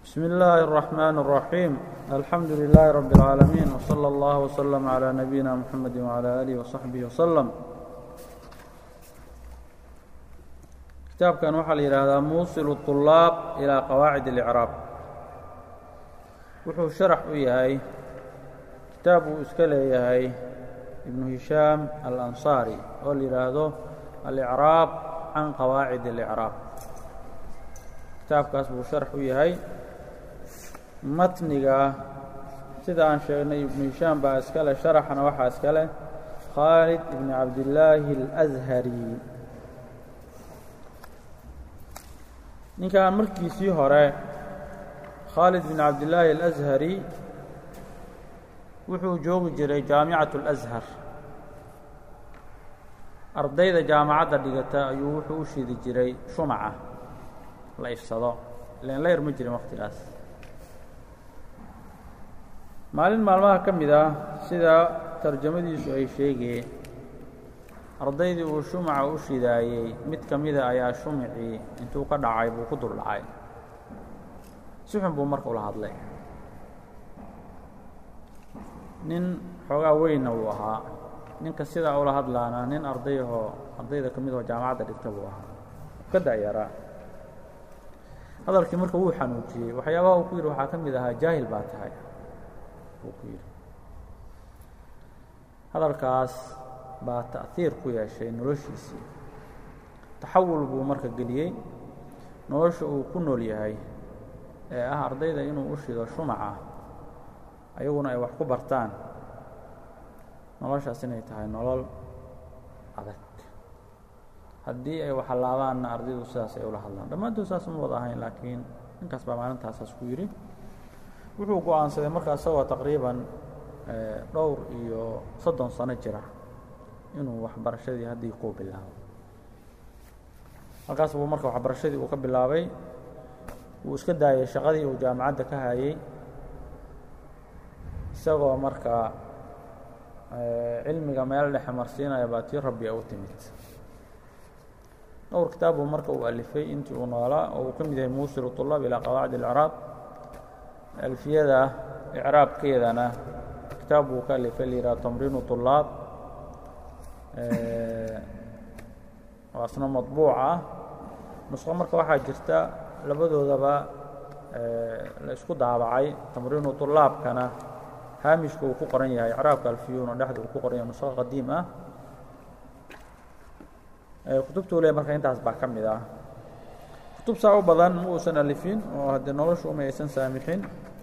بسم الله الرحمن الرحيم الحمد لله رب العالمين وصلى الله وسلم على نبينا محمد وعلى آله وصحبه وسلم kitaabkan waxaa la yidhaahdaa muusil الطulaab ilىa qawaacid الإcraab wuxuu sharax u yahay kitaab uu iska leeyahay ibnu hishaam alanصaari oo la yidhaahdo alicraab can qawaacid الإcraab kitaabkaas buu sharax u yahay matniga sida aan sheegnay ibnu hishaam baa iska leh sharaxana waxaa iska leh khaalid ibn cabdillaahi اlأshari ninkan markiisii hore khaalid bin cabdillaahi alashari wuxuu joogi jiray jaamicatu اlashar ardayda jaamacadda dhigata ayuu wuxuu u shidi jiray shumaca la ifsado ilan layr ma jirin wakhtigaas maalin maalmaha ka mid ah sida tarjamadiisu ay sheegeen ardaydii uu shumaca u shidaayey mid ka mida ayaa shumicii intuu ka dhacay buu ku dul dhacay si xun buu marka ula hadlay nin xoogaa weynna wuu ahaa ninka sidaa ula hadlaana nin ardayahoo ardayda ka mid ahoo jaamacadda dhigta buu ahaa ka da'yaraa hadalkii marka wuu xanuujiyey waxyaabaha uu ku yidhi waxaa ka mid ahaa jaahil baa tahay buu ku yidhi hadalkaas baa ta'hiir ku yeeshay noloshiisii taxawul buu marka geliyey nolosha uu ku nool yahay ee ah ardayda inuu u shido shumaca ayaguna ay wax ku bartaan noloshaas inay tahay nolol adag haddii ay waxalaabaanna ardaydu sidaas ay ula hadlaan dhammaantood saas ma wada ahayn laakiin ninkaas baa maalintaasaas ku yidhi wuxuu go-aansaday markaa isagoo taqriiban dhowr iyo soddon sano jira inuu waxbarashadii haddii kuu bilaabo halkaas buu marka waxbarashadii uu ka bilaabay wuu iska daayay shaqadii uu jaamacadda ka hayey isagoo markaa cilmiga meel dhexe marsiinaya baa tii rabbi u timid dhowr kitaab buu marka uu alifay intii uu noolaa oo uu ka mid yahay muusil طulaab ilaa qawaacid اlcraab alfiyada icraabkeedana kitaab buu ka alifay layidhaha tamriinu طulaab oo asna maطbuuc ah nusqo marka waxaa jirta labadoodaba la isku daabacay tamriinu طulaabkana haamishka uu ku qoran yahay icraabka alfiyuuna dhexda uu ku qoran yahay nusqo qadiim ah kutubtuu le marka intaas baa ka mid ah kutub saa u badan ma uusan alifin oo haddee noloshu uma aysan saamixin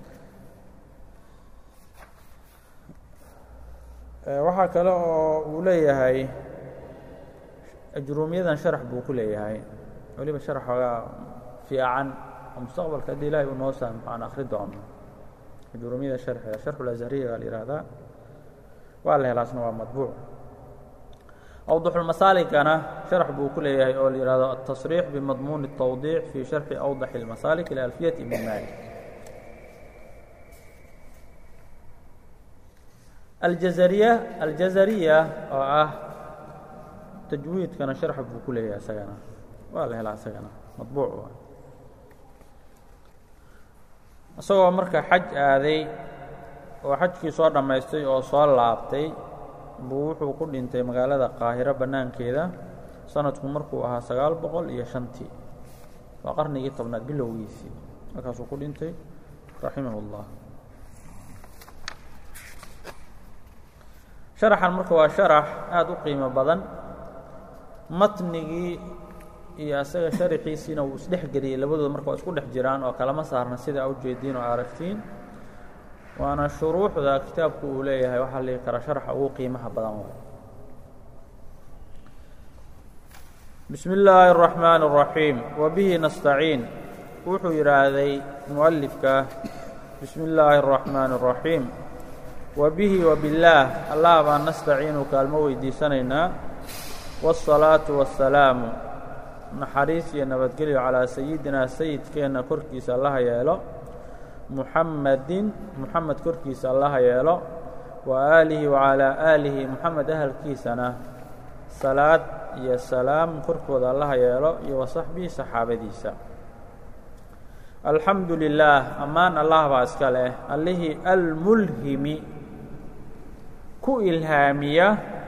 waxaa kale oo uu leeyahay ajruumiyadan sharax buu ku leeyahay weliba sharax xoogaa fiican oo mustaqbalka haddii ilaahay uu noo saamixo aan akri doono ajruumiyada sharxeeda sharxu lazhariya baa la yihahdaa waa la helaasna waa madbuuc awdaxulmasaaligana sharax buu ku leeyahay oo la yihahdo aلtasriix bimadmuuni الtawdiic fii sharxi awdaxi اlmasaalik ila alfiyat ibn malik aljazariya aljazariya oo ah tajwiidkana sharx buu ku leeyahay isagana waa la helaa isagana madbuuc isagoo marka xaj aaday oo xajkii soo dhammaystay oo soo laabtay buu wuxuu ku dhintay magaalada qaahiro bannaankeeda sanadku markuu ahaa sagaal boqol iyo shantii waa qarnigii tobnaad bilowgiisii markaasuu ku dhintay raximah اllah sharaxan marka waa sharax aada u qiimo badan matnigii iyo asaga sharaxiisiina wuu isdhex geliyey labadooda marka waa isku dhex jiraan oo kalama saarna sida a ujeediin oo aragtiin waana shuruuxda kitaabku uu leeyahay waxaa la dhihi karaa sharaxa ugu qiimaha badan waay bismi illaahi الرaxmaan الraxiim wabihi nastaciin wuxuu yidhaahday mualifka bismi illaahi الرaxmaan الraxiim wabihi wabillaah allah baan nastaciinu kaalmo weydiisanaynaa wالsalaaةu waالsalaamu naxariis iyo nabadgelyo calaa sayidinaa sayidkeenna korkiisa allaha yeelo muxamedin muxamed korkiisa allaha yeelo wa aalihi wacalaa aalihi muxamed ahalkiisana salaad iyo salaam korkooda allaha yeelo iyo wa saxbihi saxaabadiisa alxamdu lilaah ammaan allah baa iska leh allihii almulhimi ku ilhaamiya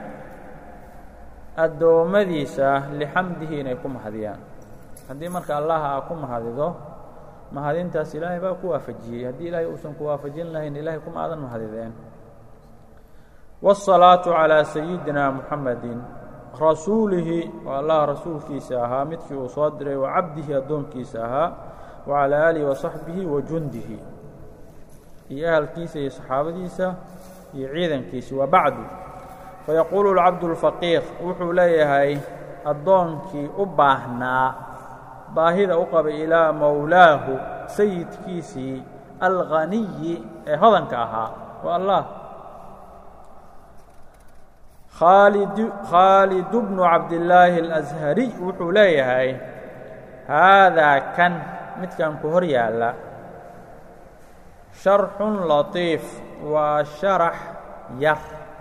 addoommadiisa lixamdihi inay ku mahadiyaan haddii marka allah aa ku mahadido mahadintaas ilaahay baa ku waafajiyey haddii ilaahay uusan ku waafajin lahayn ilahay kuma aadan mahadideen wالsalaaةu calىa sayidina muxamedi rasuulihi waa allah rasuulkiisa ahaa midkii uu soo diray wa cabdihi addoonkiisa ahaa wacalى aalihi wasaxbihi wa jundihi iyo ahalkiisa iyo saxaabadiisa iyo ciidankiisa wa bacdu fayaquulu اlcabdu اlfaqiir wuxuu leeyahay addoonkii u baahnaa baahida u qabay ilaa mowlaahu sayidkiisii alghaniyi ee hodanka ahaa waa allah khaalid bnu cabdillaahi اlashariy wuxuu leeyahay haadaa kan midkan ku hor yaalla sharxun latiif waa sharax yar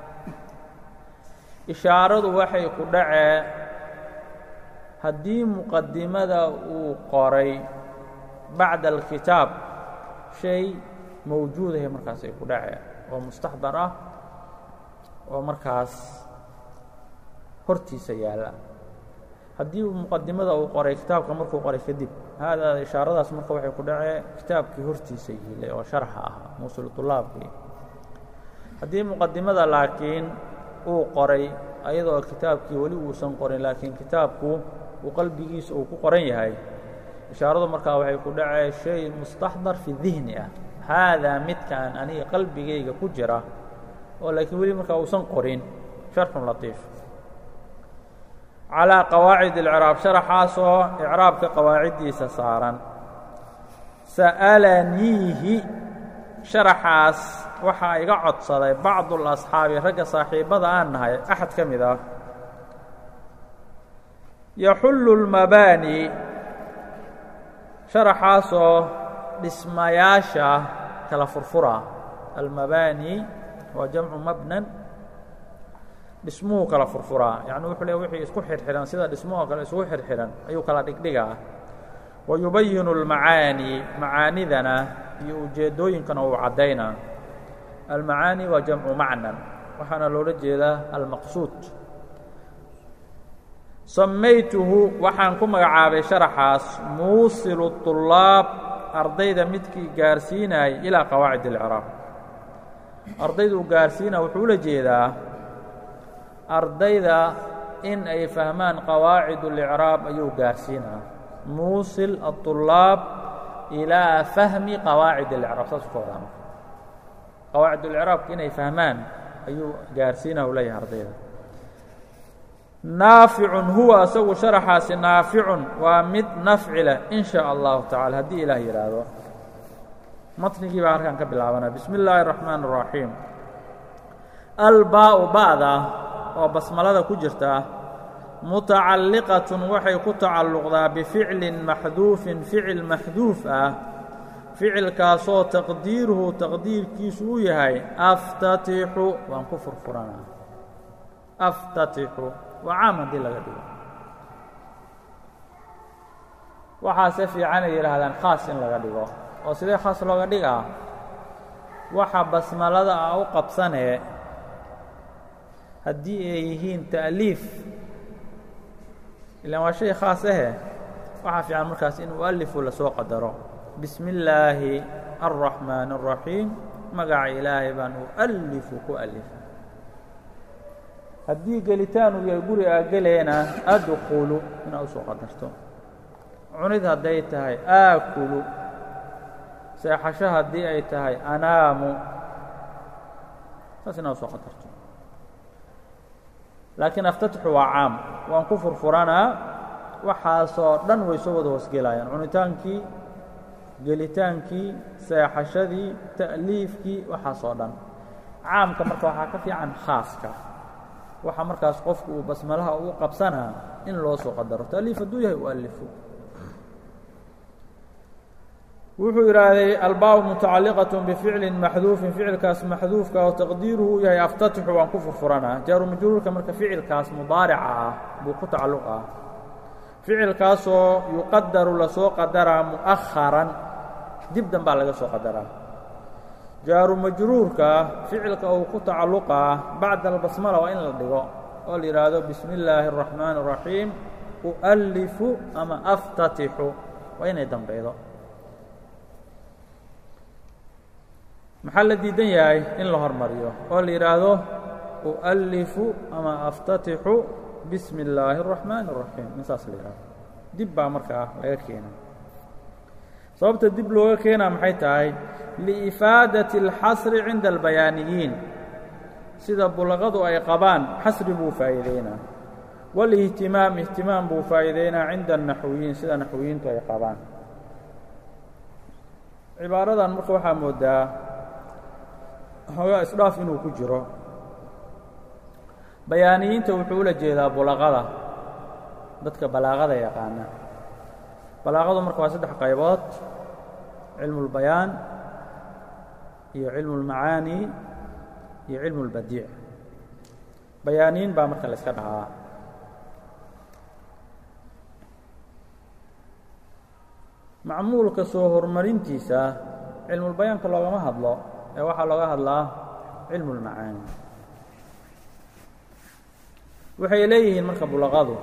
ishaaradu waxay ku dhacee haddii muqadimada uu qoray bacda alkitaab shay mawjuudahay markaas ay ku dhacee oo mustaxdar ah oo markaas hortiisa yaalla haddii muqadimada uu qoray kitaabka markuu qoray kadib haadaa ishaaradaas marka waxay ku dhacee kitaabkii hortiisa yiilay oo sharxa ahaa muusul طulaabkii haddii muqadimada laakiin uu qoray ayadoo kitaabkii weli uusan qorin laakiin kitaabku uu qalbigiisa uu ku qoran yahay ishaaradu markaa waxay ku dhacee shay mustaxdar fi dihni ah haadaa midkaan aniga qalbigayga ku jira oo laakiin weli markaa uusan qorin sharxun latiif calىa qawaacid اlcraab sharaxaasoo icraabka qawaaciddiisa saaran sa'alaniihi sharaxaas waxaa iga codsaday bacdu اlasxaabi ragga saaxiibbada aan nahay axad ka mid ah yaxullu اlmabaani sharaxaasoo dhismayaasha kala furfura almabaani waa jamcu mabnan dhismuhu kala furfuraa yacni wuxuu leey wixii isku xirxihan sida dhismuhoo kale isugu xirxihan ayuu kala dhigdhigaa wa yubayinu اlmacaani macaanidana iyo ujeeddooyinkana uu caddaynaa almacaani waa jamcu macnan waxaana loola jeedaa almaqsuud samaytuhu waxaan ku magacaabay sharaxaas muusilu طulaab ardayda midkii gaarsiinayay ilaa qawaacid اlcraab ardayduu gaarsiina wuxuu ula jeedaa ardayda in ay fahmaan qawaacid اlإcraab ayuu gaarsiinaa muusil aلطulaab ilaa fahmi qawaacid اlإcraab saas ka wadaa marka qawaacid اlإcraabka inay fahmaan ayuu gaarsiinaa u leeyahay ardayda naaficun huwa asagu sharaxaasi naaficun waa mid nafci leh in shaaء allahu tacala haddii ilaah yidhaahdo matnigii baa halkan ka bilaabanaa bismi اllaahi الرaxmaan الraxiim albaa ba'da oo basmalada ku jirta mutacalliqatun waxay ku tacalluqdaa bificlin maxduufin ficil maxduuf ah ficilkaasoo taqdiiruhu taqdiirkiisu uu yahay aftatixu waan ku furfuranaa aftatixu waa caam haddii laga dhigo waxaase fiicanay yidhaahdaan khaas in laga dhigo oo sidee khaas looga dhigaa waxa basmalada ah u qabsanee haddii ay yihiin ta'liif ilaan waa shay khaas ahe waxaa fiican markaas in mu'alifu lasoo qadaro bismi illaahi alraxmaan الraxiim magaca ilaahay baan u'alifu ku alifa haddii gelitaan uu yahay guri aa geleena adkulu inaad usoo qadarto cunid hadday tahay aakulu seexasho haddii ay tahay anaamu saas inaad usoo qadarto laakiin aftatixu waa caam waan ku furfuranaa waxaasoo dhan way soo wada hoosgelayaan cunitaankii gelitaankii seexashadii ta'liifkii waxaasoo dhan caamka marka waxaa ka fiican khaaska waxa markaas qofku uu basmalaha ugu qabsanaa in loo soo qadaro ta'liif hadduu yahay ualifu wuxuu yidhaahday albaabu mutacalliqaة bficli maxduufin ficilkaas maxduufka oo taqdiiruhu u yahay aftatixu waan ku furfuranaa jaaru majruurka marka ficilkaas mudaarica ah buu ku tacalluq ah ficilkaasoo yuqadaru lasoo qadaraa mu'aharan dib danbaa laga soo qadaraa jaaru majruurka ficilka uu ku tacalluqaa bacda albasmala waa in la dhigo oo la yidhaahdo bismi illaahi الraxmaan الraxiim ualifu ama aftatixu waa inay dambeydo maxaa la diidan yahay in la hormariyo oo la yidhaahdo ualifu ama aftatixu bismi illaahi الraxmaan الraxiim in saas la yidhahdo dib baa markaa laga keena sababta dib looga keenaa maxay tahay liifaadati اlxasri cinda albayaaniyiin sida bulaqadu ay qabaan xasri buu faa'iideynaa walihtimaam ihtimaam buu faa'iideynaa cinda الnaxwiyiin sida naxwiyiintu ay qabaan cibaaradan marka waxaa moodaa hoogaa isdhaaf inuu ku jiro bayaaniyiinta wuxuu ula jeedaa bulaqada dadka balaaqada yaqaana balaaqadu marka waa saddex qaybood cilmu اlbayaan iyo cilmu اlmacaani iyo cilmu اlbadiic bayaaniin baa marka la yska dhahaa macmuulka soo horumarintiisa cilmulbayaanka loogama hadlo ee waxaa looga hadlaa cilmu اlmacaani waxay leeyihiin marka bulaqadu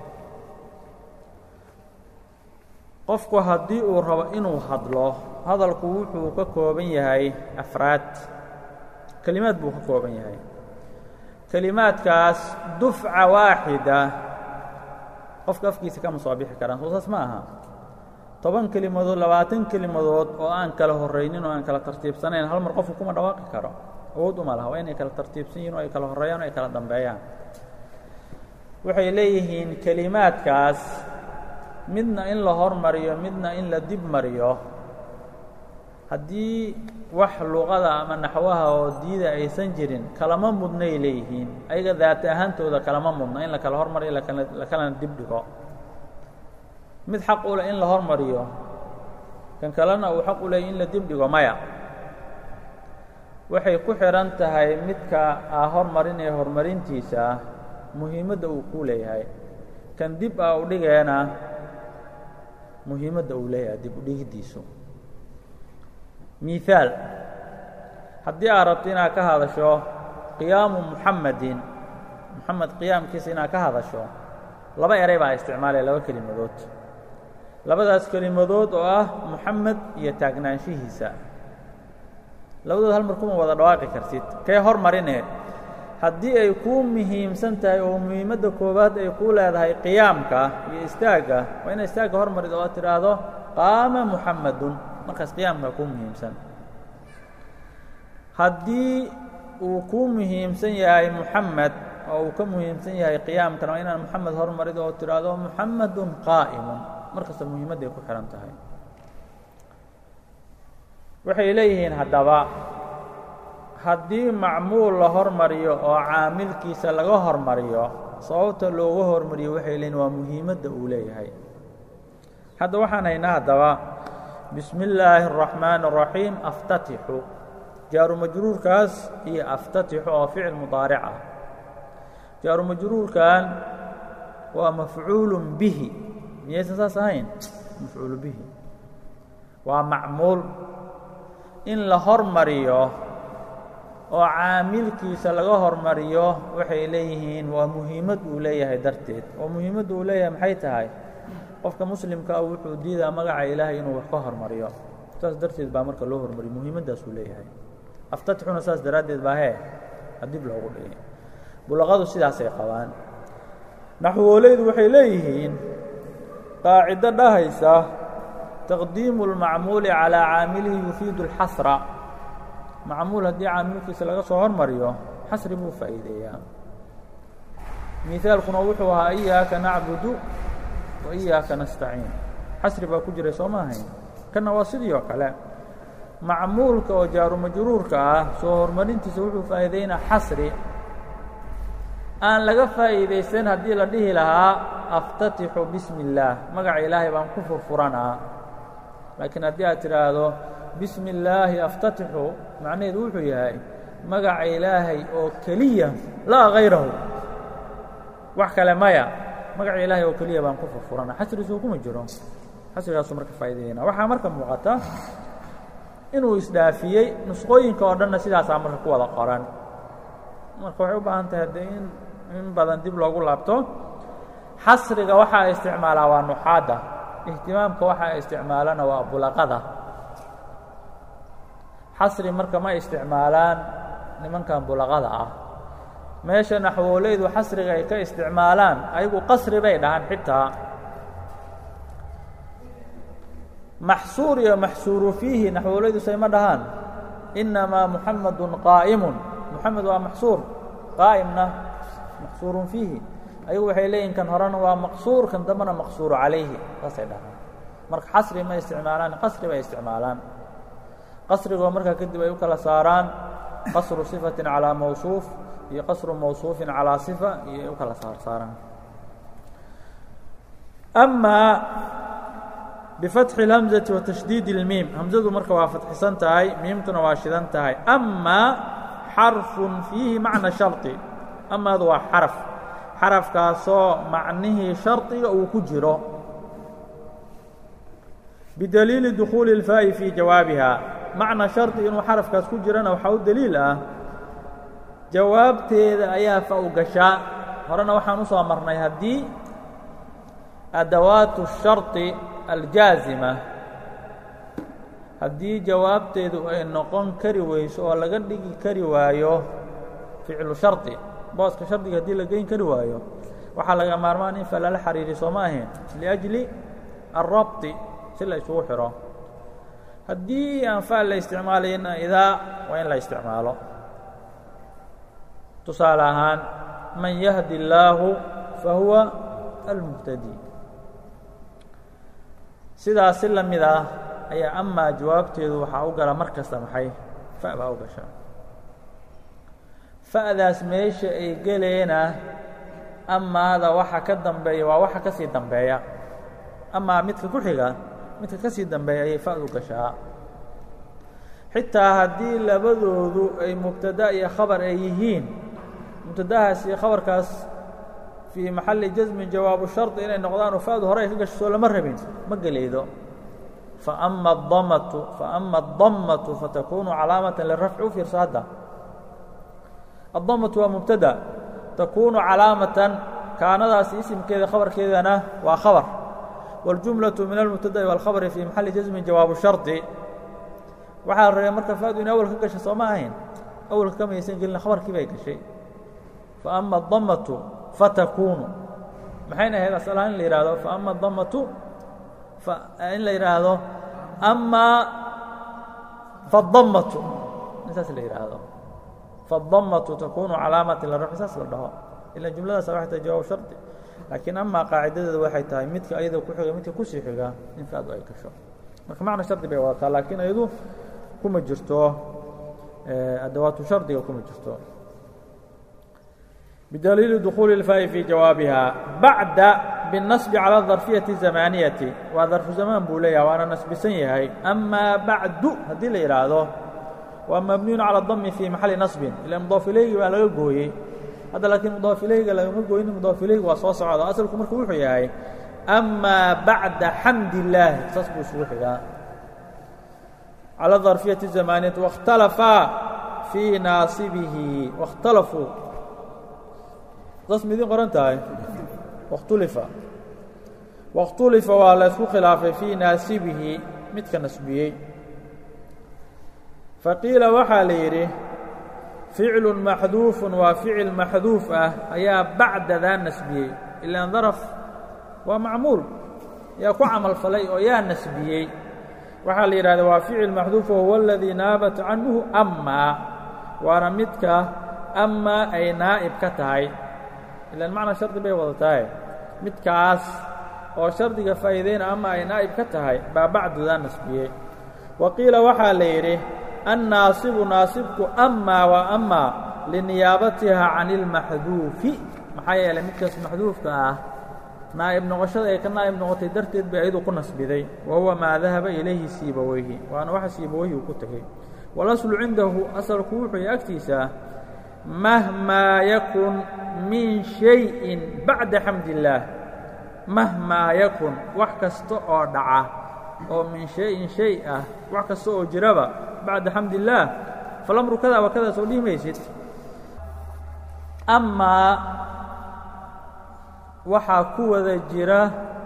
qofku haddii uu rabo inuu hadlo hadalku wuxuu ka kooban yahay afraad kelimaad buu ka kooban yahay kelimaadkaas dufca waaxida qofka afkiisa kama soo bixi karaan soo saas ma aha toban kelimadood labaatan kelimadood oo aan kala horraynin oo aan kala tartiibsanayn hal mar qofku kuma dhawaaqi karo awood uma laha waa inay kala tartiibsan yihin oo ay kala horreeyaan o ay kala dambeeyaan waxay leeyihiin kelimaadkaas midna in la hormariyo midna in la dib mariyo haddii wax luqada ama naxwaha oo diida aysan jirin kalama mudnay leeyihiin ayaga daata ahaantooda kalama mudna in la kala hormariyo la kalana dib dhigo mid xaq u leh in la hormariyo kan kalena uu xaq u leeyay in la dib dhigo maya waxay ku xidhan tahay midka aa hormarinaya horumarintiisa muhiimadda uu ku leeyahay kan dib a u dhigeena muhiimadda uu leeyahay dib u dhigiddiisu miihaal haddii aad rabto inaad ka hadasho qiyaamu muxamedin moxamed qiyaamkiisa inaad ka hadasho laba eray baa isticmaalaya laba kelimadood labadaas kelimadood oo ah moxamed iyo taagnaanshihiisa labadood hal mar kuma wada dhawaaqi kartid kee hormarine haddii ay kuu muhiimsan tahay oo muhiimadda koowaad ay kuu leedahay qiyaamka iyo istaagga waa ina istaagga hormarid oo aad tidhaahdo qaama muxamedun markaas qiyaamkaa kuu muhiimsan haddii uu kuu muhiimsan yahay muxamed oo uu ka muhiimsan yahay qiyaamkana waa inaad moxamed hormarid oo tidhaahdo muxamedun qaa'imun markasta muhiimadday ku xidhan tahay waxay leeyihiin haddaba haddii macmuul la hormariyo oo caamilkiisa laga hormariyo sababta looga hormariyo waxay leeyihin waa muhiimadda uu leeyahay hadda waxaan haynaa haddaba bismi illaahi الraxmaan الraxiim aftatixu jaaru majruurkaas iyo aftatixu oo ficil mudaaric ah jaaru majruurkan waa mafcuulu bihi miyaysan saas ahayn mafcuulu bihi waa macmuul in la hormariyo oo caamilkiisa laga hormariyo waxay leeyihiin waa muhiimad uu leeyahay darteed oo muhiimadda uu leeyahay maxay tahay qofka muslimka ah wuxuu diidaa magaca ilaahay inuu wax ka hormariyo saas darteed baa marka loo hormariyo muhiimaddaas uu leeyahay aftatixuna saas daraaddeed baa hee adib loogu dhigay bulaqadu sidaasay qabaan naxwoolaydu waxay leeyihiin qaacido dhahaysa taqdiimu اlmacmuuli calىa caamilihi yufiidu اlxasra macmuul haddii caamilkiisa laga soo hormariyo xasri buu faa'iideeyaa miثaalkuna wuxuu ahaa iyaaka nacbudu wa iyaaka nastaciin xasri baa ku jiray soo ma ahayn kanna waa sidii oo kale macmuulka oo jaaru majruurka ah soo hormarintiisa wuxuu faa'iideynaa xasri aan laga faa'iidaysan haddii la dhihi lahaa aftatixu bismi اllaah magaca ilaahay baan ku furfuranaa laakiin haddii aad tidhaahdo bismi illaahi aftatixu macnaheedu wuxuu yahay magaca ilaahay oo keliya laa hayrahu wax kale maya magaca ilaahay oo keliya baan ku furfurana xasriisuu kuma jiro xasrigaasuu marka faa'idaynaa waxaa marka muuqata inuu isdhaafiyey nusqooyinka oo dhanna sidaasaa marka ku wada qoran marka waxay u baahan tahay haddee in in badan dib loogu laabto xasriga waxaa isticmaalaa waa nuxaadda ihtimaamka waxaa isticmaalana waa bulaqada xasri marka ma isticmaalaan nimankan bulaqada ah meesha naxwooleydu xasriga ay ka isticmaalaan ayagu qasri bay dhahaan xitaa maxsuur iyo maxsuuru fiihi naxwooleydu sayma dhahaan inamaa muxamadun qaa'imun muxamed waa maxsuur qaa'imna maxsuurun fiihi ayagu waxay leeyihin kan horena waa maqsuur kan dambena maqsuuru calayhi saasay dhahaan marka xasri ma isticmaalaan qasri bay isticmaalaan qasrigoo markaa kadib ay u kala saaraan qasru صifaةi calىa mawصuuf iyo qasru mawصuufin calىa صifa iyo ay u kala saar saaraan أmaa bifatxi اlhamزati wa tashdiid اlmiim hamzadu marka waa fatxisan tahay miimtuna waa shidan tahay amaa xarfun fiihi macna sharطi amaadu waa xaraf xarafkaasoo macnihii shardiga uu ku jiro bidaliili dukhuuli اlfaa'i fii jawaabiha macna shardi inuu xarafkaas ku jirana waxaa u deliil ah jawaabteeda ayaa fa u gashaa horena waxaan u soo marnay haddii adawaatu الsharطi aljaazima haddii jawaabteedu ay noqon kari weyso oo laga dhigi kari waayo ficlu sharطi booska shardiga haddii la geyn kari waayo waxaa laga maarmaan in fa lala xariiri soo ma ahayn liأjli الrabطi si la isugu xiro haddii aan faal la isticmaalayna idaa waa in la isticmaalo tusaale ahaan man yahdi اllaahu fahuwa almuhtadi sidaas si la mid ah ayaa amaa jawaabteedu waxaa u gala mar kasta maxay fa baa u gasha fa'daas meesha ay geleena amaada waxa ka dambeeya waa waxa ka sii dambeeya amaa midka ku xiga midka ka sii dambeeya ayay fa'du gashaa xitaa haddii labadoodu ay mubtada iyo khabar ay yihiin mubtadahaas iyo khabarkaas fii maxalli jasmin jawaabu shardi inay noqdaan oo fa'du hore ay ka gasho soo lama rabin ma gelaydo faama adamatu faama adamatu fatakunu calaamatan lirafci u fiirso hadda addamatu waa mubtada takunu calaamatan kaanadaas isimkeeda khabarkeedana waa khabar wاljumlaةu min almubtada'i wاlkhabri fii maxalli jasmin jawaabu shardi waxaa la rabay marka fa'du in awal ka gasha soo ma ahayn awalka kama aysan gelin khabarkii bay gashay faama adamatu fatakunu maxayna ahayd asalahaan in la yihahdo faama adamatu in la yidhaahdo amaa fadamatu in saas la yidhaahdo fadamatu takunu calaamati lirafci saas la dhaho ila jumladaas waxay tahay jawaab shardi laakiin amaa qaacidadeeda waxay tahay midka ayada ku xiga midka kusii xiga in fa'du ay gasho marka macna shardi bay wadataa laakiin ayadu kuma jirto adawaatu shardiga kuma jirto bidaliili dukhuuli اlfaa'i fii jawaabiha bacda biالnasbi calى اdarfiyati الzamaaniyati waa darfu zamaan buu leeyaha waana nasbisan yahay amaa bacdu haddii la yidhaahdo waa mabniyun calى dami fii maxalli nasbin ila mudaaf ilaygi baa laga gooyey hadda laakiin mudaaf ilayga lagama gooynin mudaaf ilaygi waa soo socda asalku marka wuxuu yahay amaa bacda xamd illaahi saas buu isugu xigaa calى darfiyati الzamaaniyati waاkhtalafaa fii naasibihi waاkhtalafuu saas ma idin qoran tahay wakhtulifa wakhtulifa waa la ysku khilaafay fii naasibihi midka nasbiyey faqiila waxaa la yidhi ficlu maxduufun waa ficil maxduuf ah ayaa bacdadaa nasbiyey ilaan daraf waa macmuul yaa ku camal falay oo yaa nasbiyey waxaa la yidhahda waa ficil maxduuf wahuwa aladii naabat canhu amaa waana midka amaa ay naa'ib ka tahay ilaan macna shardi bay wadatahay midkaas oo shardiga faa'iideyna ama ay naa'ib ka tahay baa bacdudaa nasbiyey wa qiila waxaa la yidhi annaasibu naasibku amaa waa amaa liniyaabatiha can ilmaxduufi maxaa yeelay midkaas maxduufka ah naa'ib noqoshada ay ka naa'ib noqotay darteed bay ayadu ku nasbiday wa huwa maa dahaba ilayhi siibaweyhi waana waxa siibaweyhi uu ku tegey walaslu cindahu asalku wuxuu yahay agtiisa mahmaa yakun min shayin bacda xamd illaah mahmaa yakun wax kasta oo dhaca oo min shay-in shay ah wax kasta oo jiraba bacda xamd illaah falamru kada wa kada soo dhihi maysid amaa waxaa ku wada jira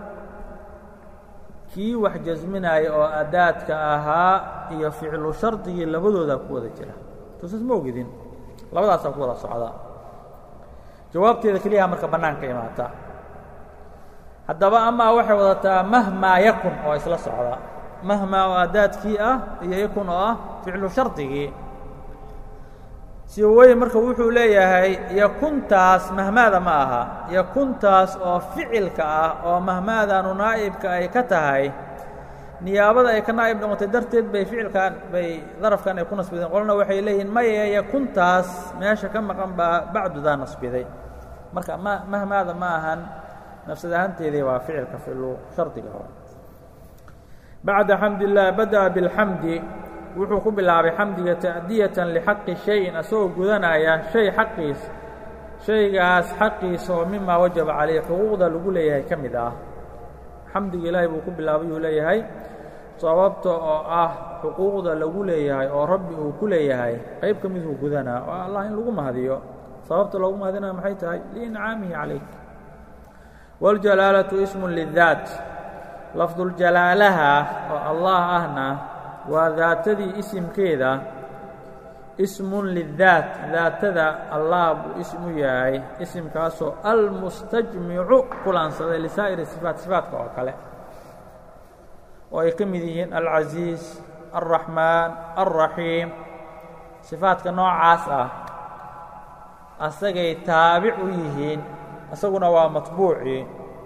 kii wax jasminaya oo adaadka ahaa iyo ficlu shardigii labadoodaa ku wada jira tusaas ma ogidin labadaasaa ku wada socda jawaabteeda keliyaha marka bannaanka imaata haddaba amaa waxay wadataa mahmaa yakun oo isla socda mahmaa oo adaadkii ah iyo yakun oo ah ficlu shardigii siweye marka wuxuu leeyahay yakuntaas mahmaada ma aha yakuntaas oo ficilka ah oo mahmaadaanu naa'ibka ay ka tahay niyaabada ay ka naa'ib noqotay darteed bay ficilkan bay darafkan ay ku nasbideen qolna waxay leeyihiin maye yakuntaas meesha ka maqan baa bacdudaa nasbiday marka ma mahmaada ma ahan nafsad ahaanteedii waa ficilka ficlu shardiga hore bacda xamd illaah bada'a biاlxamdi wuxuu ku bilaabay xamdiga ta'diyatan lixaqi shayin asagoo gudanaya shay xaqiis shaygaas xaqiisa oo mimaa wajaba calayh xuquuqda lagu leeyahay ka mid ah xamdiga ilaahay buu ku bilaabay uu leeyahay sababta oo ah xuquuqda lagu leeyahay oo rabbi uu ku leeyahay qayb ka miduu gudanaa oo allah in lagu mahadiyo sababta loogu mahadinaya maxay tahay liincaamihi calayk wاljalaalatu ismu lidaat lafduljalaalaha oo allah ahna waa daatadii isimkeeda ismun lidaat daatada allah buu ismu yahay isimkaasoo almustajmicu kulansaday lisaa'iri sifaat sifaatka oo kale oo ay ka mid yihiin alcasiiz alraxmaan alraxiim sifaadka noocaas ah asagay taabic u yihiin isaguna waa matbuucii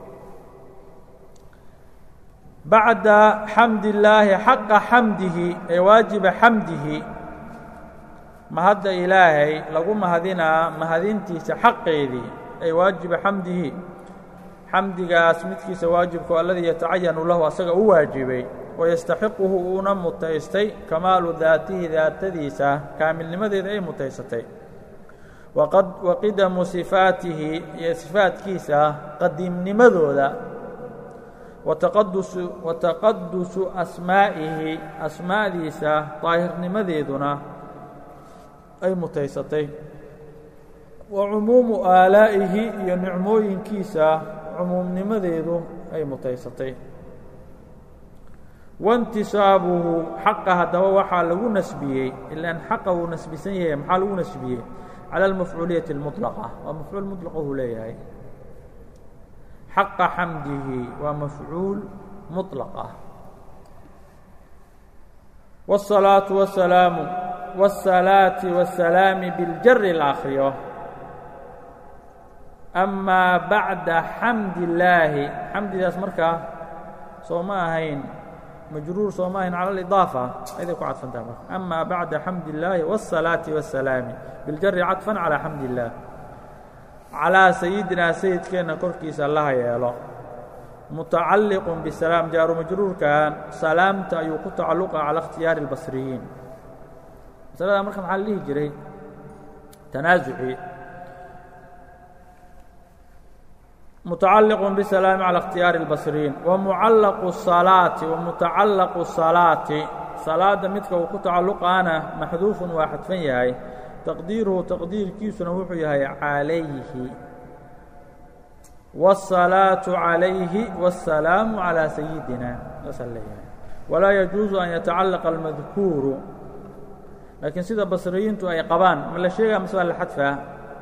bacda xamd illaahi xaqa xamdihi ee waajiba xamdihi mahadda ilaahay lagu mahadinaa mahadintiisa xaqeedii ay waajiba xamdihi xamdigaas midkiisa waajibkao alladii yatacayanu lahu asaga u waajibay wayastaxiquhu uuna mutaystay kamaalu daatihi daatadiisa kaamilnimadeeda ay mutaysatay waqidamu sifaatihi iyo sifaatkiisa qadiimnimadooda wataqadusu asmaa'ihi asmaa'diisa daahirnimadeeduna ay mutaysatay wa cumuumu aalaa'ihi iyo nicmooyinkiisa cumuumnimadeedu ay mutaysatay waintisaabuhu xaqa haddaba waxaa lagu nasbiyey ilaan xaqa wuu nasbisan yahay maxaa lagu nasbiyey cala almafcuuliyati اlmuطlaqa waa mafcuul muطlaqa uu leeyahay xaqa xamdihi waa mafcuul muطlaq ah wالsalaaةu wasalaamu wالsalaati wالsalaami biاljari la akriyo amaa bacda xamdi illaahi xamdidaas markaa soo ma ahayn majruur soo ma ahayn cala alidaafa ayday ku cadfantaha marka amaa bacda xamdi illaahi wالsalaati wالsalaami biاljari cadfan calaa xamdi illaah calaa sayidinaa sayidkeenna korkiisa allaha yeelo mutacalliqun bisalaam jaaru majruurkan salaamta ayuu ku tacalluqa cala ikhtiyaari اlbasriyiin masaladaa marka maxaa la dhihi jiray tanaasucii mutacalliqun bisalaami cala ikhtiyaari اlbasriyiin wamucallaqu الsalaati wamutacallaqu الsalaati salaadda midka uu ku tacalluqaana maxduufun waa xadfan yahay taqdiiruhu taqdiirkiisuna wuxuu yahay calayhi wالsalaaةu calayhi wالsalaamu calىa sayidina saasaan leeyahay walaa yajuusu an yatacallaqa almadkuuru laakiin sida basriyiintu ay qabaan ma la sheegaa mase waa la xadfaa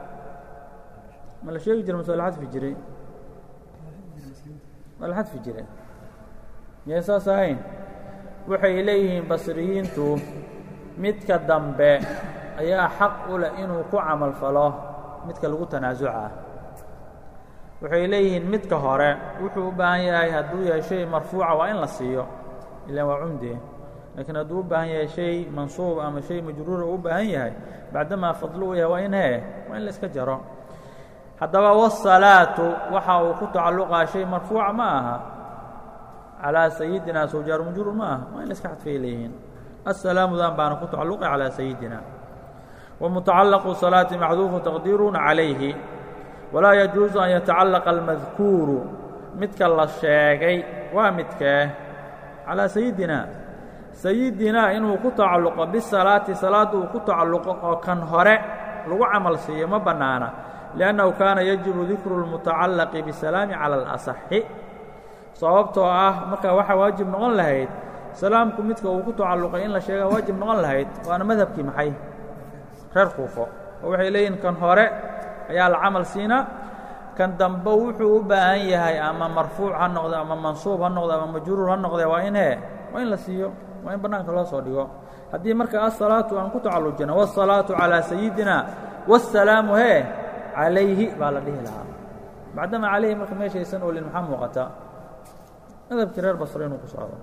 ma la sheegi jira mase waa la xadfi jiray waa la xadfi jire miyay saas ahayn waxay leeyihiin basriyiintu midka dambe ayaa xaq u leh inuu ku camal falo midka lagu tanaasucah waxay leeyihiin midka hore wuxuu u baahan yahay hadduu yahay shay marfuuca waa in la siiyo ilaan waa cumdi laakiin hadduu u baahan yahay shay mansuub ama shay majruura uu u baahan yahay bacdamaa fadlu u yahay waa in hee waa in la iska jaro haddaba wasalaatu waxa uu ku tacalluqaa shay marfuuca ma aha calaa sayidina sowjaaru majruur ma aha waa in la iska xadfay leeyihiin assalaamudan baana ku tacalluqa calaa sayidina wmutacallaqu salaati maxduufu taqdiiruna calayhi walaa yajuusu an yatacallaqa almadkuuru midka la sheegay waa midkee calaa sayidina sayidinaa inuu ku tacalluqo bisalaati salaadda uu ku tacalluqo oo kan hore lagu camal siiyo ma bannaana liannahu kaana yajibu dikru اlmutacallaqi bisalaami cala alasaxi sababtoo ah markaa waxaa waajib noqon lahayd salaamku midka uu ku tacalluqay in la sheegaa waajib noqon lahayd waana madhabkii maxay reer kuufo oo waxay leeyihin kan hore ayaa la camal siinaa kan dambe wuxuu u baahan yahay ama marfuuc ha noqde ama mansuub ha noqde ama majruur ha noqde waa in he waa in la siiyo waa in bannaanka loo soo dhigo haddii marka asalaatu aan ku tacallujina wالsalaatu calىa sayidina wالsalaamu hee calayhi baa la dhihi lahaa bacdama calayhi marka meeshaysan olin maxaa muuqata madhabkii reer basre inuu ku socdo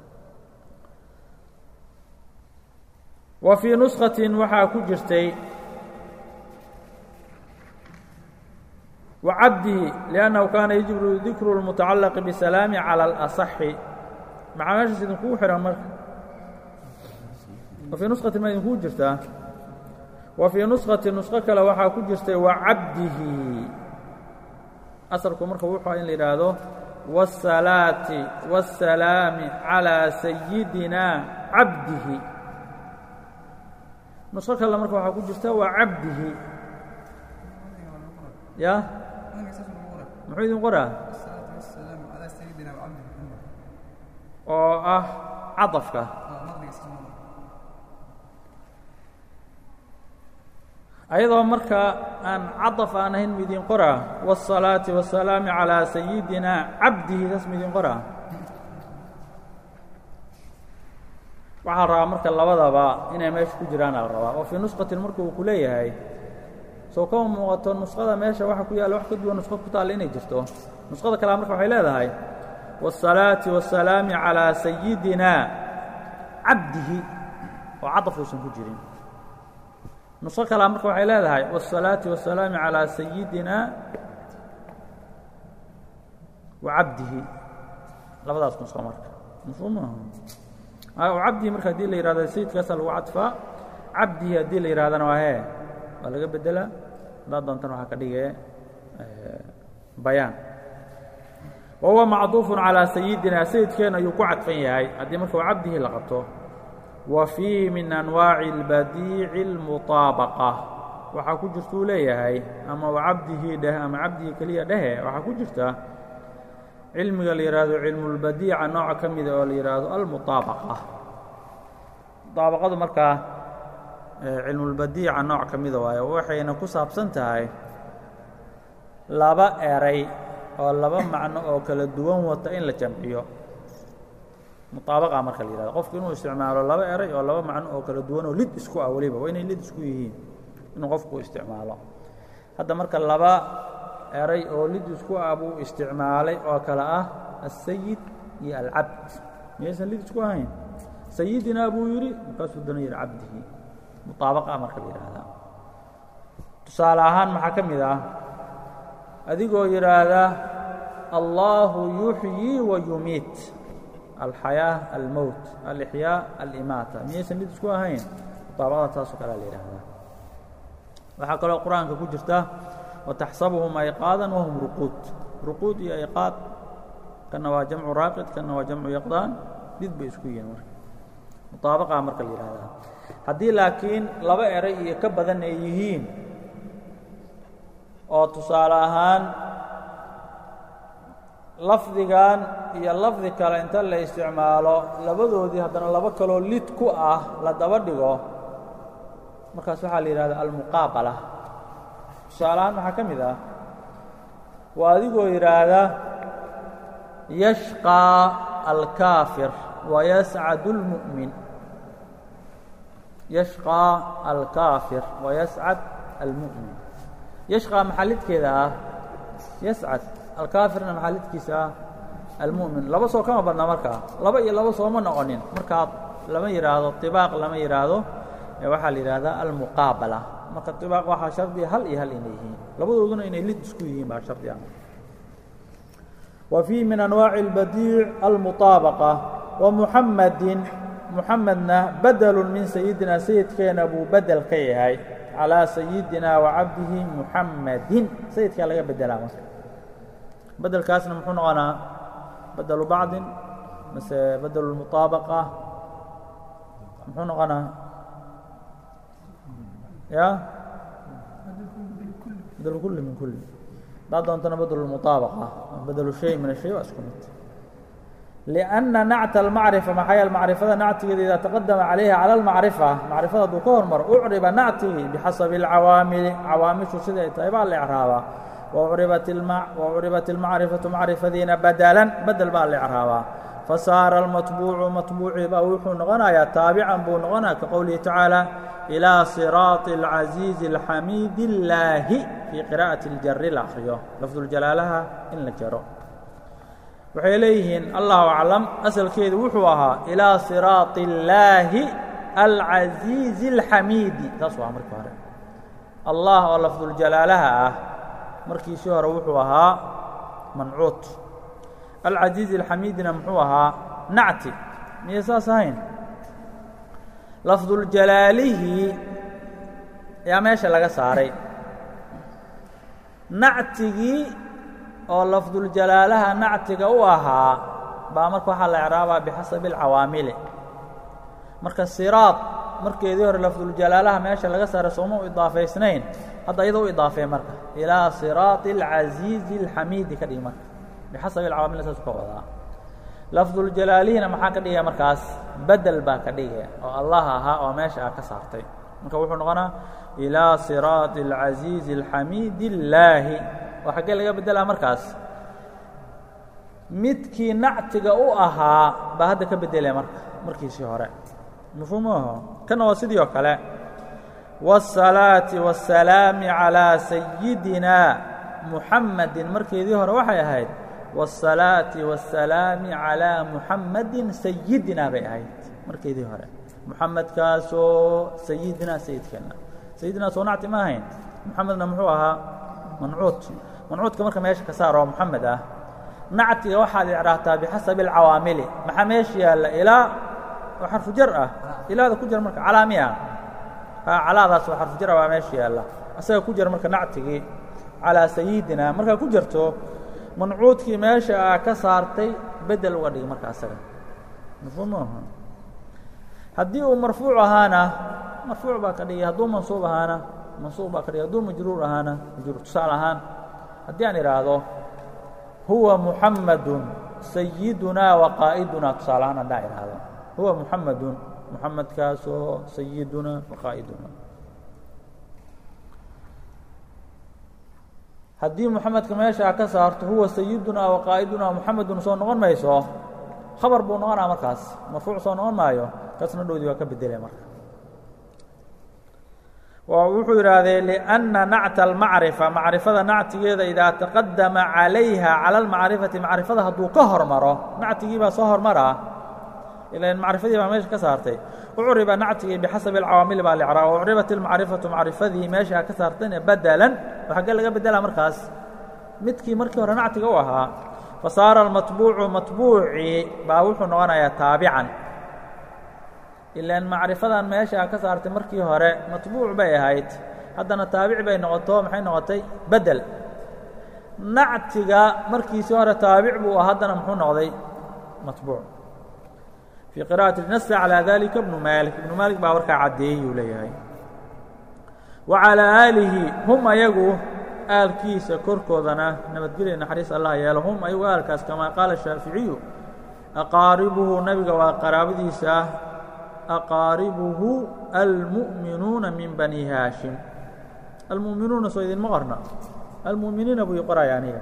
wa fii nuskatin waxaa ku jirtay wacabdihi liannahu kaana yajibu dikru اlmutacallaqi bisalaami calى اlasaxi maxaa meeshaas idinkugu xihan marka wa fii nuskatin ma idinkugu jirtaa wa fii nuskati nusko kale waxaa ku jirtay wacabdihi asalku marka wuxuu in la yidhaahdo wالsalaati wالsalaami calىa sayidina cabdihi nusko kale marka waxaa ku jirta waa cabdihi ya muxuu idin qoraa oo ah caطafka ayadoo marka aan caطaf aan ahayn midin qoraa wالصalaaةi والsalaami calىa sayidina cabdihi saas midin qoraa waxaa rabaa marka labadaba inay meesha ku jiraana la rabaa oo fii nusqatin marka uu ku leeyahay soo kama muuqato nusqada meesha waxa ku yaalla wax ka duwan nusqo ku taalla inay jirto nusqada kalea marka waxay leedahay wالصalaaةi والsalaami calىa sayidina cabdihi oo cadaf uusan ku jirin nusqo kalea marka waxay leedahay wالصalaaةi والsalaami calىa sayidina wa cabdihi labadaas nusqo marka mafhuum maaha cabdihi marka hadii la yihahdo sayidkaasaa lagu cadfaa cabdihi haddii la yihahdana waa hee waa laga bedela haddaad doontana waxaa ka dhigee bayaan wa huwa macduufun calىa sayidina sayidkeena ayuu ku cadfan yahay haddii marka waa cabdihi la qabto wa fiihi min anwaaci اlbadiici اlmuطaabaqa waxaa ku jirtuu leeyahay ama wa cabdihi dheh ama cabdihi keliya dhehe waxaa ku jirta cilmiga la yidhaahdo cilmulbadiica nooca ka mida oo la yidhaahdo almuطaabaqa muطaabaqadu markaa cilmulbadiica nooc ka mida waayo waxayna ku saabsan tahay laba eray oo laba macno oo kala duwan wata in la jamciyo muطaabaqa marka la yihahdo qofku inuu isticmaalo laba eray oo laba macno oo kala duwan oo lid isku ah weliba waa inay lid isku yihiin inuu qofku isticmaalo hadda marka laba eray oo lid isku ah buu isticmaalay oo kale ah الsayid iyo alcabd miyaysan lid isku ahayn sayidinaa buu yidhi markaasuu dana yidhi cabdihi muطaabaqa marka la yidhaahdaa tusaale ahaan maxaa ka mid ah adigoo yidhaahda allahu yuxyii wa yumiit alxayaa almowt alixyaa alimaata miyaysan lid isku ahayn muطaabaqada taasoo kalea la yidhaahdaa waxaa kaloo qur-aanka ku jirta wtaxsabuhum ayqaadan wahum ruquud ruquud iyo ayqaad kana waa jamcu raaqid kana waa jamcu yaqdaan did bay isku yihiin marka muطaabaqaa marka la yihahdaa haddii laakiin laba eray iyo ka badan ay yihiin oo tusaale ahaan lafdigan iyo lafdi kale inta la isticmaalo labadoodii haddana laba kaloo lid ku ah la daba dhigo markaas waxaa la yihahda almuqaabala tusaalahaan maxaa ka mid ah waa adigoo yidhaahda yashqىa alkaafir wayascad اlmu'min yashqىa alkaafir wayascad almu'min yashqىa maxaa lidkeeda ah yascad alkaafirna maxaa lidkiisa ah almu'min laba soo kama badna markaa laba iyo laba sooma noqonin markaa lama yidhaahdo طibaaq lama yidhaahdo waxaa la yidhaahdaa almuqaabala marka طibaaq waxaa shardiga hal iyo hal inay yihiin labadooduna inay lid isku yihiin baa shardi ah wa fii min anwaaci اlbadiic almuطaabaqa wa muxamadin muxamedna badelu min sayidina sayidkeena buu bedel ka yahay calىa sayidina wa cabdihi muxamadin sayidkaa laga bedelaa marka bedelkaasna muxuu noqonaa badelu bacdin mase bedel اlmuطaabaqa muxuu noqonaa ya bedel kuli min kuli haddaad doontana bedel اlmuطaabaqa bedel shay min الshay waa isku mid لأنa nacت الmacriفة maxaa yeele macrifada nactigeeda idaa taqadama calayha calى الmacriفة macrifada hadduu ka hormaro ucriba nactigi bixasabi الcawaamili cawaamishu sida ay tahay baa la ecraabaa وcribat الmacrifaةu macrifadiina badlan bedel baa la ecraabaa fasaara الmaطbuucu maطbuucii baa wuxuu noqonayaa taabican buu noqonaya ka qowlihi tacaalى إilىa صiraaط الcaزiiزi الxamiid الlaahi fii qira'aةi اljari la akriyo lafduljalaalaha in la jaro waxay leeyihiin allahu aclam asalkeedu wuxuu ahaa ilaa siraaطi اllaahi alcaziizi اlxamiidi taas waa markii hore allah oo lafduljalaalaha ah markiisii hore wuxuu ahaa mancuud alcaziizi اlxamiidina muxuu ahaa nacti miyay saas ahayn lafduljalaalihii ayaa meesha laga saaray nactigii oo lafduljalaalaha nactiga u ahaa baa marka waxaa la ecraabaa bixasabi alcawaamili marka siraad markeedii hore lafduljalaalaha meesha laga saaray sooma u idaafaysnayn hadda iyadoo u idaafee marka ilaa siraaطi اlcaziizi اlxamiidi ka dhigi marka bixasabi alcawaamil saas ka wadaa lafduljalaalihiina maxaa ka dhigaya markaas bedel baa ka dhigaya oo allah ahaa oo meesha a ka saartay marka wuxuu noqonaa ilaa siraaطi اlcaziizi اlxamiidi اllaahi oo xaggee laga beddelaa markaas midkii nactiga u ahaa baa hadda ka beddelaya marka markiisii hore mafhuumaho kana waa sidii oo kale wالsalaaةi wالsalaami calىa sayidina muxammadin markeedii hore waxay ahayd wالsalaaةi wالsalaami calىa muxammadin sayidina bay ahayd markeedii hore muxamedkaasoo sayidina sayidkeenna sayidina soo nacti ma ahayn muxamedna muxuu ahaa mancuud mancuudka marka meesha ka saar oo moxamed ah nactiga waxaad icraabtaa bixasabi alcawaamili maxaa meesha yaalla ilaa oo xarfu jar ah ilaada ku jira marka calaami ah calaadaas oo xarfu jar ah baa meesha yaalla asaga ku jira marka nactigii calaa sayidina markaa ku jirto mancuudkii meesha ah ka saartay bedel uga dhig marka asaga mafhuum maaha haddii uu marfuuc ahaana marfuuc baa ka dhigay hadduu mansuub ahaana mansuub baa ka dhigay hadduu majruur ahaana majruur tusaale ahaan haddii aan idhaahdo huwa muxamadun sayidunaa wa qaa'idunaa tusaale ahaan haddaan idhaahdo huwa muxamadun muxamedkaasoo sayidunaa wa qaa'idunaa haddii muxamedka meesha a ka saarto huwa sayidunaa wa qaa'idunaa muxamedun soo noqon mayso khabar buu noqonaa markaas marfuuc soo noqon maayo kaasna dhowdii waa ka bedelaya marka wuxuu yidhaahdee لأنa nacta الmacriفة macrifada nactigeeda idaa taqadama calayha calى الmacrifati macrifada hadduu ka hormaro nactigii baa soo hormaraa ilan macrifadii baa meesha ka saartay ucriba nactigii bixasabi اlcawaamil baa lcraab ucribat اlmacrifaةu macrifadii meesha ka saartayna badlan oo xaggee laga bedela markaas midkii markii hore nactiga u ahaa fasaara اlmaطbuucu maطbuucii baa wuxuu noqonayaa taabican ilaan macrifadan meesha ka saartay markii hore matbuuc bay ahayd haddana taabic bay noqoto maxay noqotay bedel nactiga markiisii hore taabic buu ah haddana muxuu noqday matbuuc fii qira'ati nasa calىa dalika ibnu maalik ibnu maalik baa warkaa caddeeyey uu leeyahay wa calىa aalihi hum ayagu aalkiisa korkoodana nabadgelya naxariis allah yeelo hum ayagu aalkaas kamaa qaala shaaficiyu aqaaribuhu nebiga waa qaraabadiisa aqaaribuhu almu'minuuna min bani haashim almu'minuuna soo idinma qorna almu'miniina buu ii qoraya aniga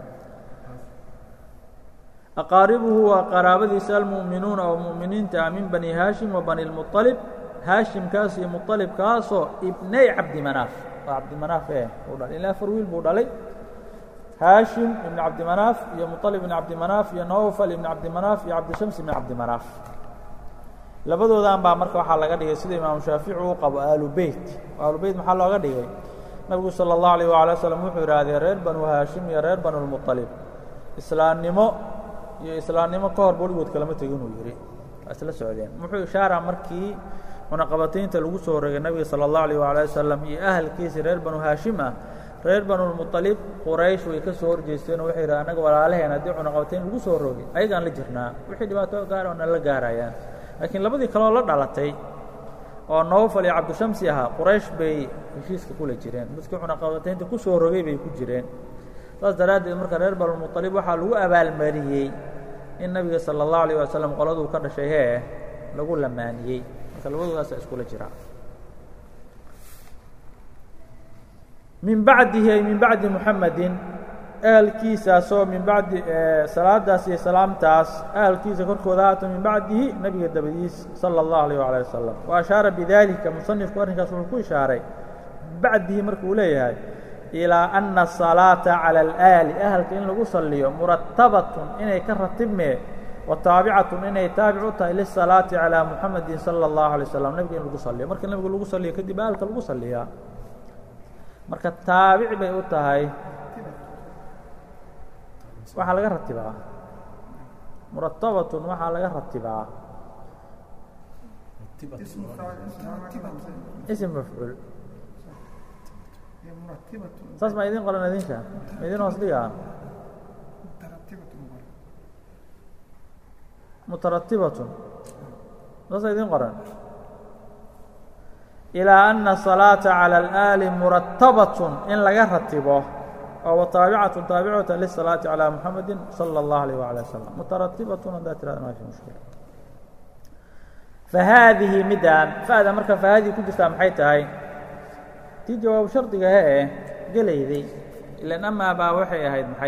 aqaaribuhu waa qaraabadiisa almu'minuuna oo mu'miniinta ah min bani haashim wa bani lmuطalib haashimkaas iyo muطalibkaasoo ibnay cabdimanaaf waa cabdimanaaf e uu dhalay ilaa afar wiil buu dhalay haashim ibn cabdimanaaf iyo muطalib ibn cabdimanaaf iyo nawfal ibn cabdimanaaf iyo cabdishams ibn cabdimanaaf labadoodan baa marka waxaa laga dhigay sida imaamu shaafici uu qabo aalu beyt aalu beyt maxaa looga dhigay nabigu salى الlahu alيه wala slm wuxuu idhaahdee reer banu haashim iyo reer banu lmuطalib islaamnimo iyo islaamnimo ka hor weligood kalama tegin uu yidhi waa isla socdeen wuxuu ishaaraa markii cunaqabataynta lagu soo rogay nabiga salى الlahu alيه wala wasalam iyo ahalkiisi reer banu haashim ah reer banulmuطalib quraysh way ka soo horjeesteen oo waxay yidhaha annaga walaalaheen haddii cunaqabatayn lagu soo rogay ayagaan la jirnaa wixii dhibaato gaar oona la gaarayaan laakiin labadii kaleoo la dhalatay oo nowfal iyo cabdishamsi ahaa quraysh bay heshiiska kula jireen dadkii cunaqabataynta ku soo rogay bay ku jireen saas daraaddeed marka reer banulmuطalib waxaa lagu abaalmariyey in nabiga salى الlaه عalيه waslم qoladuu ka dhashay hee lagu lamaaniyey marka labadoodaasa iskula jira min bacdihi ay min bacdi muxamedi ahalkiisaasoo min bacdi salaadaas iyo salaamtaas ahalkiisa korkooda haato min bacdihi nabiga dabadiis salى الlaه عalيه وaليه wasalam wa ashaara bidalika musanifku arrinkaas wuxuu ku ishaaray bacdihi markuu leeyahay ilىa أna الصalaaةa calى اlآali ahalka in lagu saliyo muratabatun inay ka ratibmee wa taabicatun inay taabic u tahay lisalaati calىa muxamedi salى الlahu عalيه waslm nebiga in lagu saliyo markii nebiga lagu saliyo kadib ahalka lagu saliyaa marka taabic bay u tahay waxaa laga ratibaa muratabatun waxaa laga ratibaa ism mafcuul saas ma idin qoran idinka ma idin hoos dhigaa mutaratibatun saasa idin qoran ilىa أna الصalaaةa calى اlآali muratabatun in laga ratibo oo wataabicatun taabicata lisalaati calى muxamedi salى الlah عalيه وaليه waslم mutaratibatun haddaa tirada ma fi mushkila fahaadihi midaan fa'da marka fahaadihi ku jirtaa maxay tahay tii jawaabu shardiga hee gelayday ilan amaa baa waxay ahayd maxay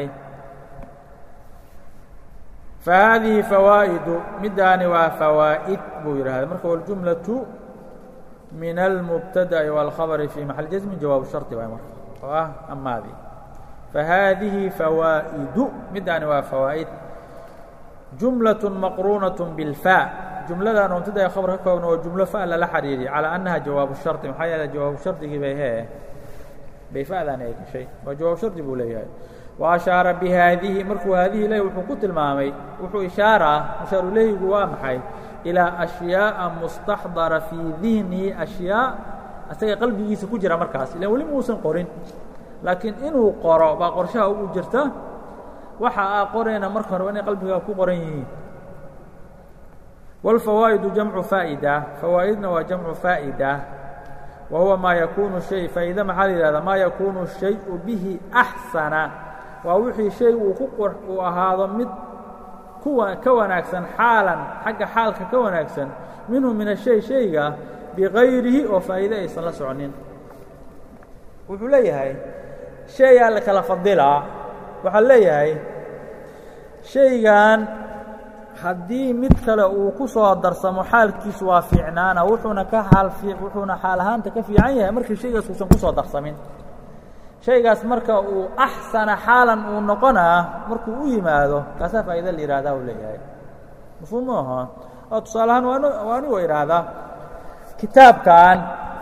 fahaadihi fawaa'idu midaani waa fawaa'id buu yidhahda marka waljumlaةu min almubtada'i wاlkhabri fii maxal jasmi jawaabu shardi waay marka oo ah amaadii fahaadihi fawaa'idu midaani waa fawaa'id jumlaة maqruunaة biاlfaa jumladan oo mubtada khabar ka koobna oo jumlo fa lala xariiriy calىa annaha jawaabu shardi maxaa yeele jawaabu shardigii bay hee bay fa'daani ay gashay waa jawaab shardi buu leeyahay wa ashaara bihaadihi markuu haadihi leh wuxuu ku tilmaamay wuxuu ishaaraa ashaarulehigu waa maxay ilىa أشhyaaءa mustaxdara fii dihnihi أشhyaaء asaga qalbigiisa ku jira markaas ilan weli muusan qorin laakiin inuu qoro baa qorshaha ugu jirta waxa aa qorayna marka hore inay qalbigaa ku qoran yihiin wاlfawaa'idu jamcu faa'ida fawaa'idna waa jamcu faa'ida wa huwa maa yakuunu shay faa'iida maxaa la yihahdaa maa yakuunu shayءu bihi أxsana waa wixii shay uu ku uu ahaado mid ka wanaagsan xaalan xagga xaalka ka wanaagsan minhu min ashay shayga bikayrihi oo faa'iide aysan la soconin wuxuu leeyahay shayaa la kala fadilaa waxaa leeyahay shaygan haddii mid kale uu ku soo darsamo xaalkiisu waa fiicnaana wuxuuna ka xaal wuxuuna xaal ahaanta ka fiican yahay markii shaygaas uusan ku soo darsamin shaygaas marka uu axsana xaalan uu noqonaa markuu u yimaado kaasaa faa'iida la yihahdaa uu leeyahay mafhuum ma aha oo tusaale ahaan waan waa anigoo idhaahdaa kitaabkan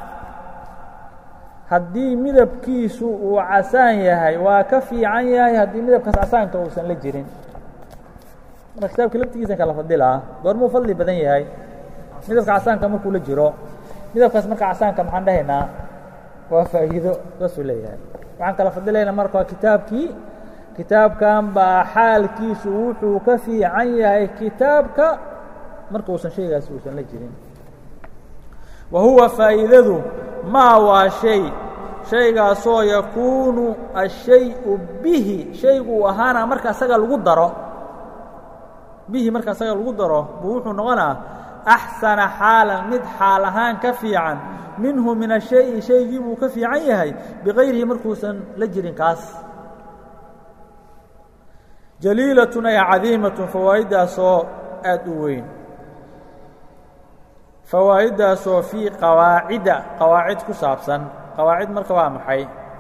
haddii midabkiisu uu casaan yahay waa ka fiican yahay haddii midabkaas casaanka uusan la jirin marka kitaabka laftigiisa kala fadilaa goormuu fadli badan yahay midabka casaanka markuu la jiro midabkaas marka casaanka maxaan dhahaynaa waa faa'iido saasuu leeyahay waxaan kala fadilayna marka waa kitaabkii kitaabkan baa xaalkiisu wuxuu ka fiican yahay kitaabka marka uusan shaygaasi uusan la jirin wa huwa faa'iidadu maa waa shay shaygaasoo yakuunu ashay-u bihi shaygu uu ahaana marka asaga lagu daro bihi marka asaga lagu daro buu wuxuu noqonaa axsana xaalan mid xaal ahaan ka fiican minhu min ashay-i shaygii buu ka fiican yahay bikayrihi markuusan la jirin kaas jaliilatun ay cadiimatun fawaa'iddaasoo aad u weyn fawaa'iddaasoo fii qawaacida qawaacid ku saabsan qawaacid marka waa maxay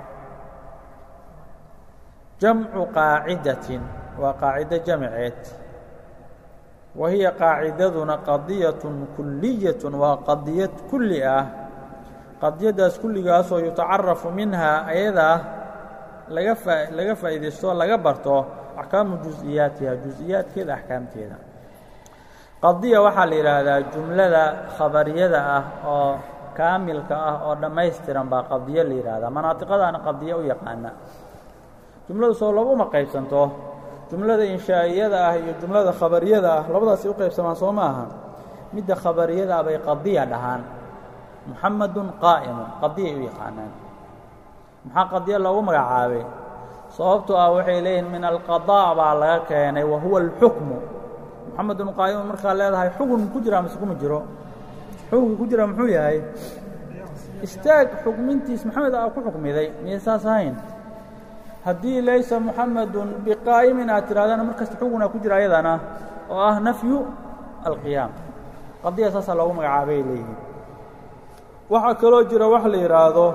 jamcu qaacidatin waa qaacido jamceed wa hiya qaacidaduna qadiyatun kuliyatun waa qadiyad kulli ah qadiyaddaas kulligaasoo yutacarafu minhaa ayadaa laga faa laga faa'iidaysto laga barto axkaamu juز'iyaatiha juز'iyaadkeeda axkaamteeda qadiya waxaa la yidhaahdaa jumlada khabariyada ah oo kaamilka ah oo dhammaystiran baa qadiyo la yidhaahdaa manaatiqadaana qadiyo u yaqaana jumladu soo labuma qaybsanto jumlada inshaa'iyada ah iyo jumlada khabariyada ah labadaasay u qaybsamaan soo ma aha midda khabariyada ah bay qadiya dhahaan muxamadun qaa'imun qadiyay u yaqaanaan maxaa qadiyo loogu magacaabay sababtoo ah waxay leeyihiin min alqadaa baa laga keenay wa huwa alxukmu muxamedun qaa'imun markaa leedahay xugun ku jira mise kuma jiro xukunka ku jira muxuu yahay istaag xukmintiis maxamed aa ku xukmiday miyay saas ahayn haddii laysa muxamedun biqaa'imin aad tidhahdana mar kasta xugunaa ku jira ayadana oo ah nafyu alqiyaam qadiya saasaa loogu magacaabay leeyihiin waxaa kaloo jira wax la yidhaahdo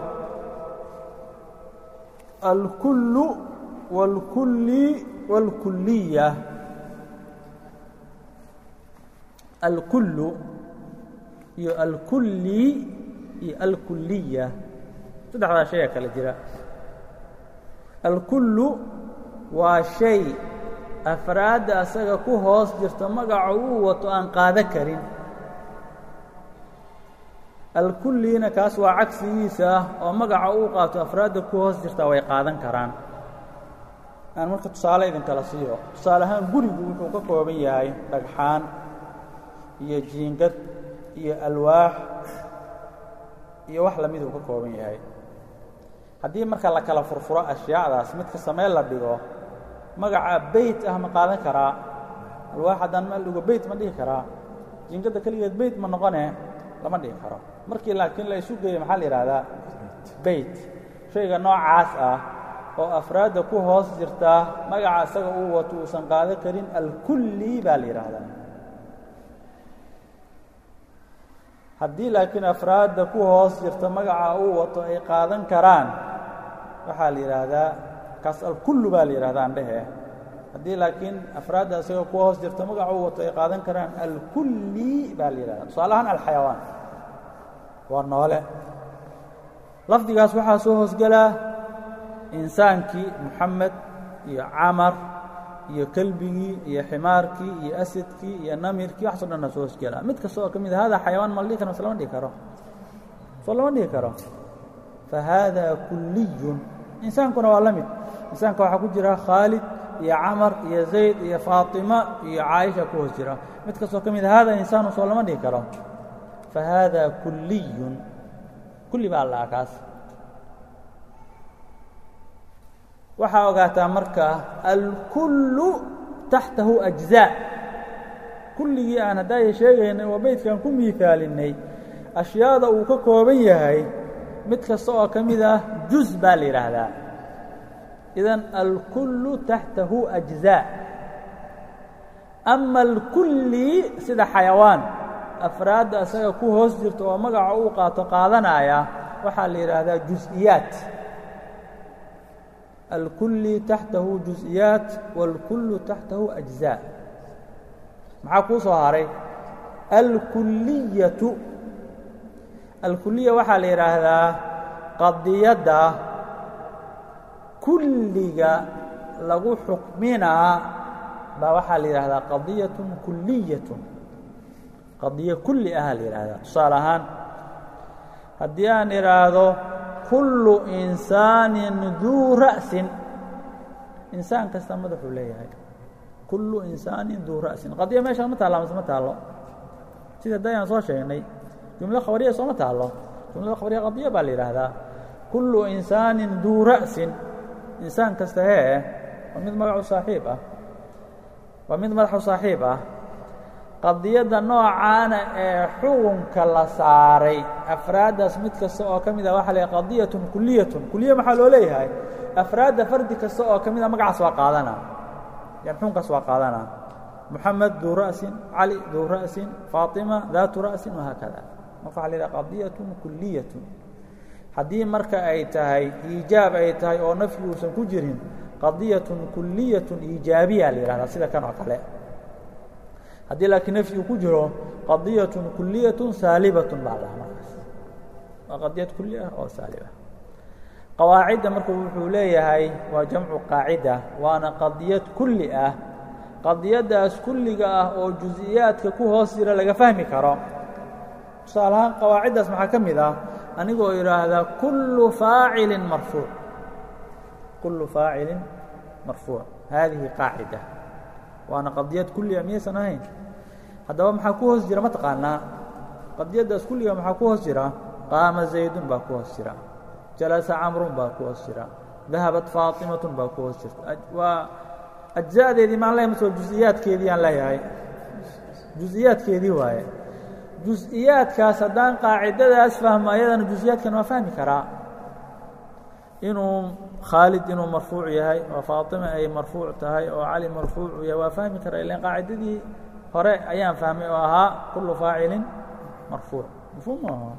alkullu wاlkulli wاlkuliya alkullu iyo alkulli iyo alkuliya saddexdaa shay aa kala jira alkullu waa shay afraadda asaga ku hoos jirta magaca uu wato aan qaado karin alkullina kaas waa cagsigiisa ah oo magaca uu qaato afraadda ku hoos jirtaa way qaadan karaan aan marka tusaale idinkala siiyo tusaale ahaan gurigu wuxuu ka kooban yahay dhagxaan iyo jiingad iyo alwaax iyo wax lamid uu ka kooban yahay haddii marka la kala furfuro ashyaacdaas midka samee la dhigo magaca beyt ah ma qaadan karaa alwaax haddaan meel dhigo beyt ma dhihi karaa jiingadda keligeed beyt ma noqone lama dhihi karo markii laakiin la isu geeyo maxaa la yidhaahdaa beyt shayga noocaas ah oo afraadda ku hoos jirta magaca isaga uu wato uusan qaado karin alkulli baa la yidhaahdaa haddii laakiin afraadda ku hoos jirta magaca uu wato ay qaadan karaan waxaa la yidhaahdaa kaas alkullu baa la yidhahdaa andhehe haddii laakiin afraadda isaga ku hoos jirta magaca uu wato ay qaadan karaan alkulli baa la yidhahdaa tusaale ahaan alxayawaan waa noole lafdigaas waxaa soo hoosgelaa insaankii moxamed iyo camar iyo kelbigii iyo ximaarkii iyo asadkii iyo namirkii waxaso dhanna soo hoosgelaa mid kasta oo ka mid a hada xayawaan ma la dhihi karo mase lama dhihi karo soo lama dhihi karo fa haada kulliyun insaankuna waa la mid insaanka waxaa ku jira khaalid iyo camar iyo zayd iyo faatima iyo caaisha ku hoos jira mid kastoo ka mid a hada insaanu soo lama dhihi karo fa haada kulliyun kulli baa la kaas waxaa ogaataa marka alkullu taxtahu أجزاء kulligii aan haddaaya sheegaynay oo beydkan ku miiثaalinay أشhyaada uu ka kooban yahay mid kasta oo ka mid ah juز baa la yidhaahdaa idan alkullu taxtahu أجزاء أma الkulli sida xayawaan afraadda asaga ku hoos jirta oo magaca uu qaato qaadanaya waxaa la yidhaahdaa juز'iyaat alkulli taxtahu juز'iyaat wاlkullu taxtahu أجزاء maxaa kuu soo haray alkuliyatu alkuliya waxaa la yidhaahdaa qadiyadda kulliga lagu xukminaa baa waxaa la yidhaahdaa qadiyaة kuliyaة qadiyo kulli ahaa la yidhaahdaa tusaale ahaan haddii aan idhaahdo kullu insaanin duu ra'sin insaan kasta madaxuu leeyahay kullu insaanin duu ra'sin qadiya meeshaan ma taalla mase ma taallo sida hadda ayaan soo sheegnay jumlo khabariya sooma taallo jumlada khabariya qadiya baa la yidhaahdaa kullu insaanin duu ra'sin insaan kasta hee waa mid magacu saaxiib ah waa mid madaxu saaxiib ah qadiyadda noocaana ee xukunka la saaray afraaddaas mid kasta oo ka mid ah waxa la yidhaha qadiyatun kuliyatun kuliya maxaa loo leeyahay afraadda fardi kasta oo ka mid a magacaas waa qaadana yan xukunkaas waa qaadana moxamed duu ra'sin cali duu ra'sin faatima daatu ra'sin wahaakada marka waxa la yidhaha qadiyatun kuliyatun haddii marka ay tahay iijaab ay tahay oo nafyi uusan ku jirin qadiyatun kuliyatun iijaabiya la yidhahdaa sida kan oo kale haddii laakiin nafyi uu ku jiro qadiyatun kuliyatun saalibatun baa lahaa markaas waa qadiyad kuli ah oo saaliba qawaacidda marka wuxuu leeyahay waa jamcu qaacida waana qadiyad kulli ah qadiyaddaas kulliga ah oo juز'iyaadka ku hoos jira laga fahmi karo tusaale ahaan qawaaciddaas maxaa ka mid ah anigoo idhaahdaa kullu faacilin marfuuc kullu faacilin marfuuc haadihi qaacida waana qadiyad kulliga miyaysan ahayn haddaba maxaa ku hoos jira ma taqaanaa qadiyaddaas kulliga maxaa ku hoos jira qaama zaydun baa ku hoos jira jalasa camrun baa ku hoos jira dahabat faatimatun baa ku hoos jirta waa ajza'deedii maan leeyahay mase waa juز'iyaadkeedii aan leeyahay juز'iyaadkeedii waaye juز'iyaadkaas haddaan qaacidadaas fahmo ayadana juز'iyaadkan waa fahmi karaa inuu khaalid inuu marfuuc yahay oo faatima ay marfuuc tahay oo cali marfuucu yahay waa fahmi karaa ilan qaacidadii hore ayaan fahmay oo ahaa kullu faacilin marfuuc mafhuum maaha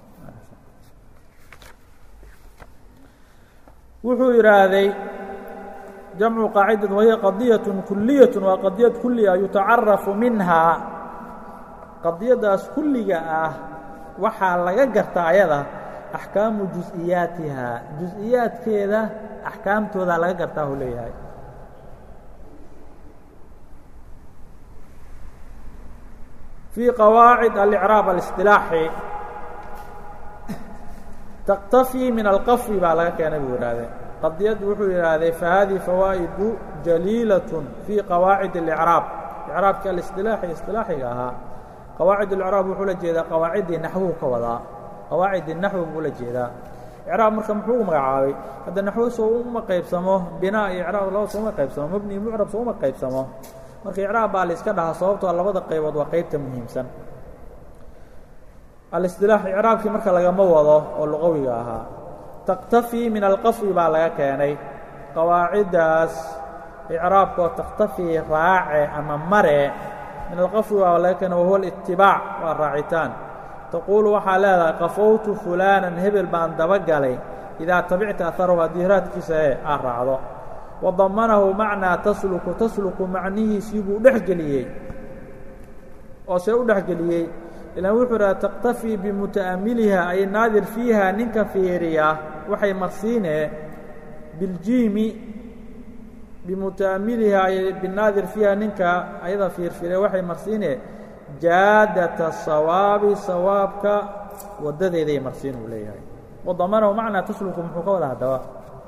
wuxuu yidhaahday jamcu qaacidati wahiya qadiyaة kuliyaة waa qadiyad kuliya yutacarafu minhaa qadiyaddaas kulliga ah waxaa laga garta ayada axkaamu juز'iyaatiha juز'iyaadkeeda axkaamtoodaa laga gartaa uu leeyahay fii qawaacid alicraab اlisطilaaxi تktafii min alqafwi baa laga keenay buu yidhahdee qadiyaddu wuxuu yidhaahday fahadihi fawaa'idu jaliilaة fii qawaacid اlإcraab icraabka alisilaaxi isilaaxiga ahaa qawaacid اlcraab wuxuu la jeedaa qawaaciddii naxwuhu ka wadaa qawaacidii naxwi buu la jeedaa icraab marka muxuu u magacaabay hadda naxwo soo uma qaybsamo binaa iyo icraab laba sooma qaybsamo mebni iyo mucrab sooma qaybsamo marka icraab baa la iska dhahaa sababtoo labada qaybood waa qaybta muhiimsan alisilaax icraabkii marka lagama wado oo luqawiga ahaa taktafii min alqafwi baa laga keenay qawaaciddaas icraabkoo taktafii raace ama mare min alqafwi baa laga keenay wahuwa alitibaac waa raacitaan taquulu waxaa leedahay qafowtu fulaanan hebel baan dabagalay idaa tabicta aharahu haddii raadkiisa ee aad raacdo wadamanahu macnaa tasluku tasluku macnihiisii buu dhex geliyey oo see u dhex geliyey ilaan wuxuu idhaha taktafii bimuta'amiliha ay naadir fiiha ninka fiiriya waxay marsiinee biljiimi bimuta'amiliha ay binaadir fiiha ninka ayada fiirfiire waxay marsiinee jaadata sawaabi sawaabka waddadeeday marsiin uu leeyahay wadamanahu macnaa tasluku muxuu ka wada haddaba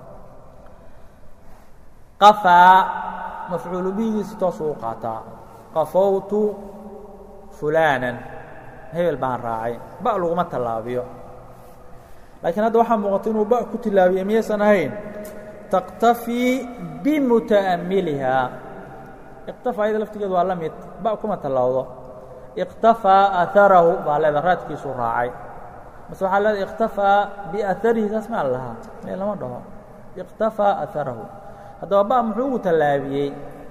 qafaa mafcuulu bihigiisi toosuu u qaataa qafowtu fulaanan hebel baan raacay ba laguma tallaabiyo laakiin hadda waxaa muuqata inuu ba ku tilaabiye miyaysan ahayn taktafii bimuta'amilihaa iqtafaa ayada laftigeedu waa la mid ba kuma tallaawdo iqtafaa aharahu baa leeda raadkiisuu raacay mase waxaa leeda iqtafaa biaharihi saas maa lahaa mee lama dhaho iqtafaa aharahu haddaba ba muxuu ugu tallaabiyey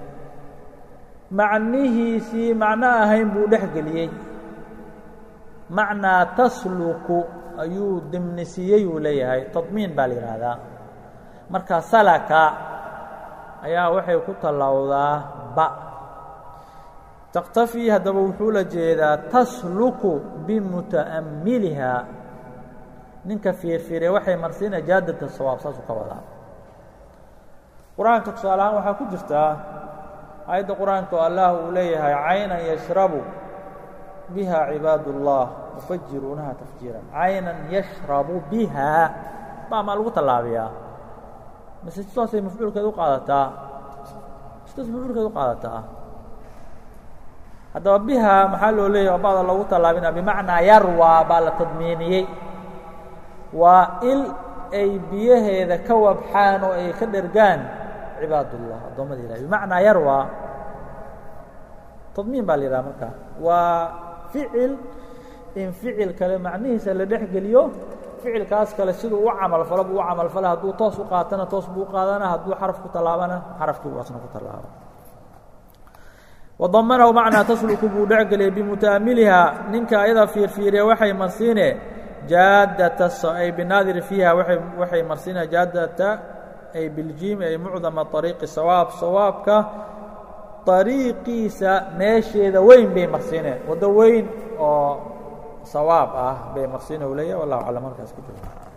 macnihiisii macno ahayn buu dhex geliyey macnaa tasluku ayuu dimnisiiyey uu leeyahay tadmiin baa la yidhaahdaa marka salaka ayaa waxay ku tallowdaa ba taktafii haddaba wuxuu la jeedaa tasluku bimuta'ammiliha ninka fiirfiire waxay marsiinaya jaadata sawaab saasuu ka wadaa qur-aanka tusaale ahaan waxaa ku jirtaa aayadda qur-aanka oo allah uu leeyahay caynan yashrabu biha cibaad الlah yufajiruunaha tafjiiran caynan yashrabu biha baa maa lagu tallaabiyaa mase sidaasay mafcuulkeed u qaadataa sidaas mafcuulkeed u qaadataa haddaba biha maxaa loo leeyahy oo ba'da loogu tallaabina bimacnaa yarwaa baa la tadmiiniyey waa il ay biyaheeda ka wabxaan oo ay ka dhergaan cibaad الlah addoommada ilahi bimacnaa yarwaa tadmiin baa la yidhaha marka waa ficil in ficil kale macnihiisa la dhex geliyo ficilkaas kale siduu u camalfalo buu u camalfala hadduu toos u qaatana toos buu u qaadana hadduu xaraf ku tallaabana xarafkii buu asna ku tallaaba wadamanahu macnaa tasluku buu dhex geliyay bimuta'amiliha ninka ayada fiirfiiriya waxay marsiine jaadata ay binaadiri fiiha waay waxay marsiinaya jaadata ay biljiimi ay mucdama ariiqi sawaab sawaabka ariiqiisa meesheeda weyn bay marsiineen waddo weyn oo sawaab ah bay marsiina u leeyahy wallahu aclam halkaas ku jiro